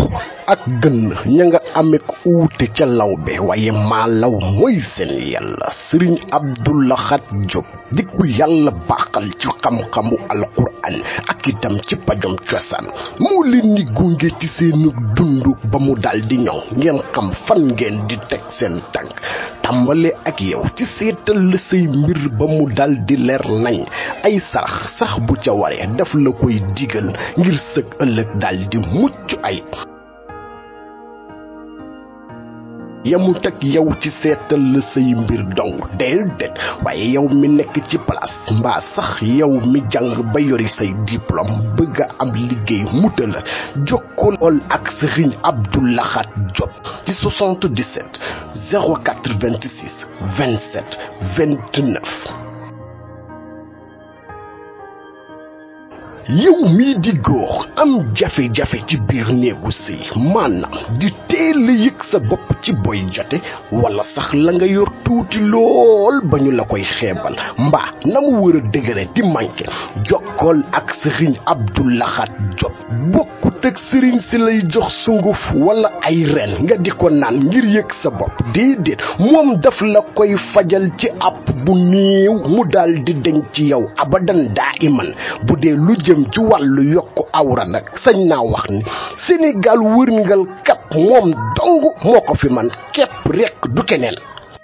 ak gën ña nga amee ko uute ca lawbe waaye maalaw mooy seen yàlla sëriñ Abdou Lahad Diop di ku yàlla baaxal ci xam-xamu alquran ak itam ci pajom cosaan moo leen ni gunge ci seenu dund ba mu dal di ñëw ngeen xam fan ngeen di teg seen tànk tàmbale ak yow ci seetal la say mbir ba mu dal di leer nañ ay sarax sax bu ca waree daf la koy digal ngir sëg ëllëg dal di mucc ay yamut ak yow ci seetal la say mbir dong déedéet waaye yow mi nekk ci place mbaa sax yow mi jàng ba yori say diplôme bëgg a am liggéey muta la jokkool ak Sëriñ Abdou Lahad Diop ci 77 086 27 29 yow mii di góor am jafe-jafe ci biir néegu sëy maanaam di teel a yëg sa bopp ci boy jote wala sax la nga yor tuuti lool ba ñu la koy xeebal mbaa na mu war a dëgëre di manqué jokkool ak sëriñ Abdou Lahad Diop bokkut ak sëriñ si lay jox sunguf wala ay ren nga di ko naan ngir yëg sa bopp déedéet moom daf la koy fajal ci app bu néew mu daal di deñ ci yow abadan daa iman bu dee lu jëm ci wàllu yokku awra nag sañ naa wax ni Sénégal wërngal kap moom dong moo ko fi man képp rekk du keneen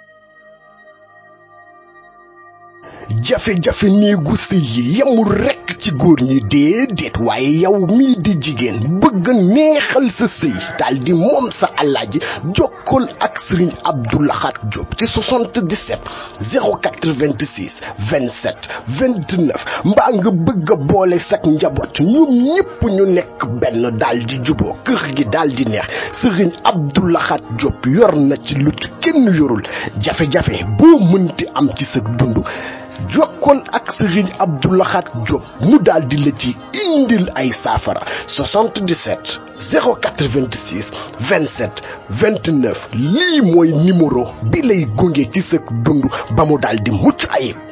jafe-jafe néegu sëy yi yemul rekk ci góor ñi déedéet waaye yow mii di jigéen bëgg neexal sa sëy daal di moom sa alaaji jokkool ak sëriñ Abdou Lahad Diop ci 77 086 27 29 mbaa nga bëgg a boole sak njaboot ñoom ñépp ñu nekk benn daal di juboo kër gi daal di neex sëriñ Abdou Lahad Diop yor na ci lu kenn yorul jafe-jafe boo mënti am ci sa dund jokkool ak Sëriñ Abdou Lahad Diop mu daal di la ci indil ay saafara 77 086 27 29 lii mooy numéro bi lay gunge ci sa dund ba mu daal di mucc ayib